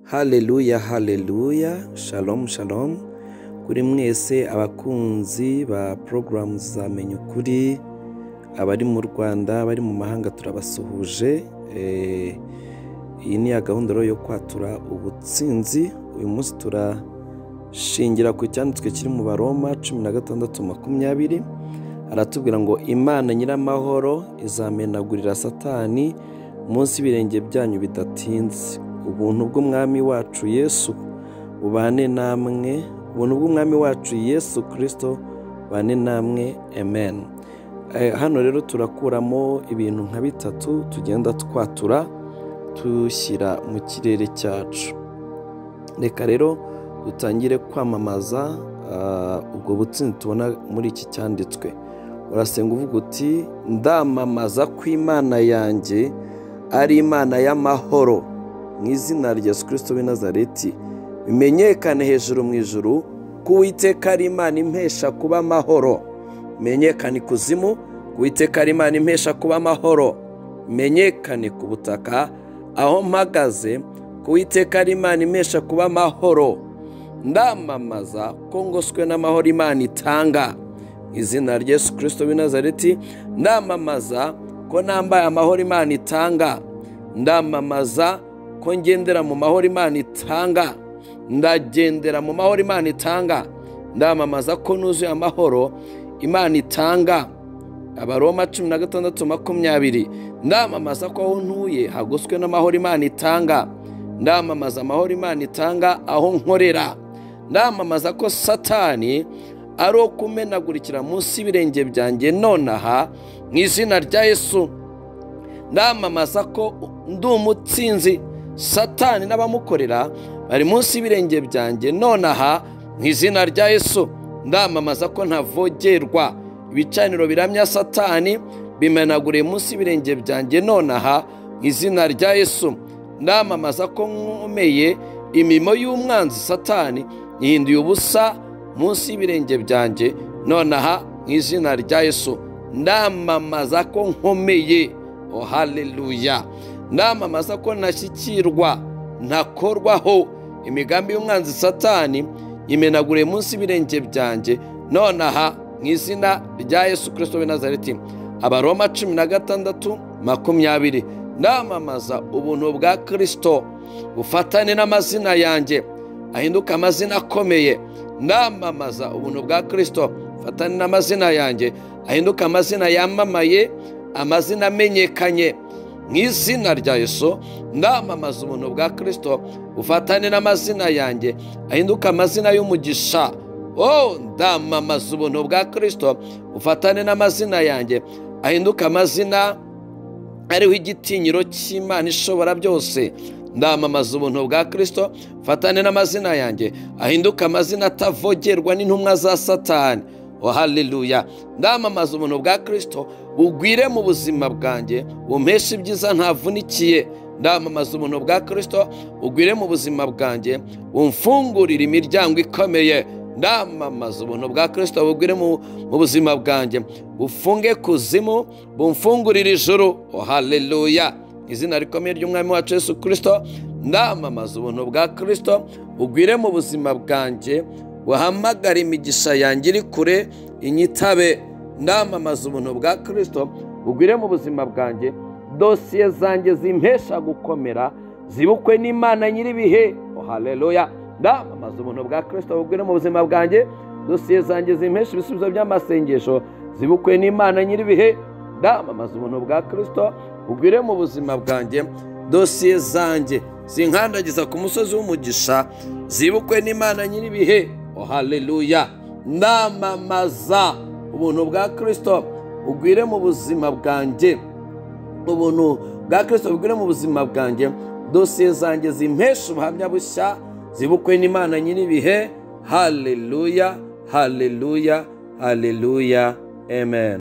Haleluya, haleluya, shalom, shalom, kuri mwese abakunzi ba porogaramu za Menya Ukuri, abari mu Rwanda, abari mu mahanga turabasuhuje, Eh, iyi ni ya gahunda rero yo kwatura ubutsinzi, uyu munsi turashingira ku cyanditswe kiri mu baroma cumi na gatandatu makumyabiri, aratubwira ngo Imana nyiramahoro izamenagurira satani munsi y'ibirenge byanyu bidatinze ubuntu bw'umwami wacu yesu bubane namwe ubuntu bw'umwami wacu yesu kirisito bubane namwe amen Eh, hano rero turakuramo ibintu nka bitatu tugenda twatura tushyira mu kirere cyacu reka rero dutangire kwamamaza ah, ubwo butsinzi tubona muri iki cyanditswe urasenga uvuga uti ndamamaza ko imana yanjye ari imana y'amahoro mu izina rya yesu kirisito w'i nazareti bimenyekane hejuru mu ijuru ko uwiteka ari imana impesha kuba amahoro menyekane ikuzimu ko uwiteka ari imana impesha kuba amahoro menyekane ku butaka aho mpagaze ko uwiteka ari imana impesha kuba amahoro ndamamaza ko ngoswe n'amahoro imana itanga Mu izina rya yesu kirisito w'i nazareti ndamamaza ko nambaye amahoro imana itanga ndamamaza ko ngendera mu mahoro imana itanga ndagendera mu mahoro imana itanga ndamamaza ko nuzuye amahoro imana itanga abaroma cumi na gatandatu makumyabiri ndamamaza ko aho ntuye hagoswe n'amahoro imana itanga ndamamaza amahoro imana itanga aho nkorera ndamamaza ko satani ari uwo kumenagurikira munsi y'ibirenge byanjye nonaha mu izina rya yesu ndamamaza ko ndi umutsinzi satani n'abamukorera bari munsi y'ibirenge byanjye nonaha mu izina rya yesu ndamamaza ko ntavogerwa ibicaniro biramya satani bimenaguriye munsi y'ibirenge byanjye nonaha mu izina rya yesu ndamamaza ko nkomeye imimo y'umwanzi satani ihinduye ubusa munsi y'ibirenge byanjye nonaha mu izina rya yesu ndamamaza ko nkomeye o haleluya ndamamaza ko ntashyikirwa ntakorwaho imigambi y'umwanzi satani imenaguriye munsi y'ibirenge byanjye nonaha mu izina rya yesu kirisito w'i nazareti abaroma cumi na gatandatu makumyabiri ndamamaza ubuntu bwa kirisito bufatane n'amazina yanjye ahinduka amazina akomeye ndamamaza ubuntu bwa kirisito bufatane n'amazina yanjye ahinduka amazina yamamaye amazina amenyekanye mu izina rya yesu ndamamaza ubuntu bwa kirisito bufatane n'amazina yanjye ahinduka amazina y'umugisha oh ndamamaza ubuntu bwa kirisito bufatane n'amazina yanjye ahinduka amazina ariho igitinyiro cy'imana ishobora byose ndamamaza ubuntu bwa kirisito bufatane n'amazina yanjye ahinduka amazina atavogerwa n'intumwa za satani oh haleluya ndamamaza ubuntu bwa kirisito bugwire mu buzima bwanjye bumpesha ibyiza ntavunikiye ndamamaza ubuntu bwa kirisito bugwire mu buzima bwanjye bumfungurire imiryango ikomeye ndamamaza ubuntu bwa kirisito bugwire mu mu buzima bwanjye bufunge kuzimu bumfungurire ijuru oh haleluya izina rikomeye ry'umwami wacu yesu kirisito ndamamaza ubuntu bwa kirisito bugwire mu buzima bwanjye buhamagara imigisha yanjye iri kure inyitabe ndamamaza ubuntu bwa kirisito bugwire mu buzima bwanjye dosiye zanjye zimpesha gukomera zibukwe n'imana nyir'ibihe oh haleluya ndamamaza ubuntu bwa kirisito bugwire mu buzima bwanjye dosiye zanjye zimpesha ibisubizo by'amasengesho zibukwe n'imana nyir'ibihe ndamamaza ubuntu bwa kirisito bugwire mu buzima bwanjye dosiye zanjye zinkandagiza ku musozi w'umugisha zibukwe n'imana nyir'ibihe oh haleluya ndamamaza ubuntu bwa kirisito bugwire mu buzima bwanjye ubuntu bwa kirisito bugwire mu buzima bwanjye dosiye zanjye zimpesha ubuhamya bushya zibukwe n'imana nyir'ibihe haleluya haleluya haleluya amen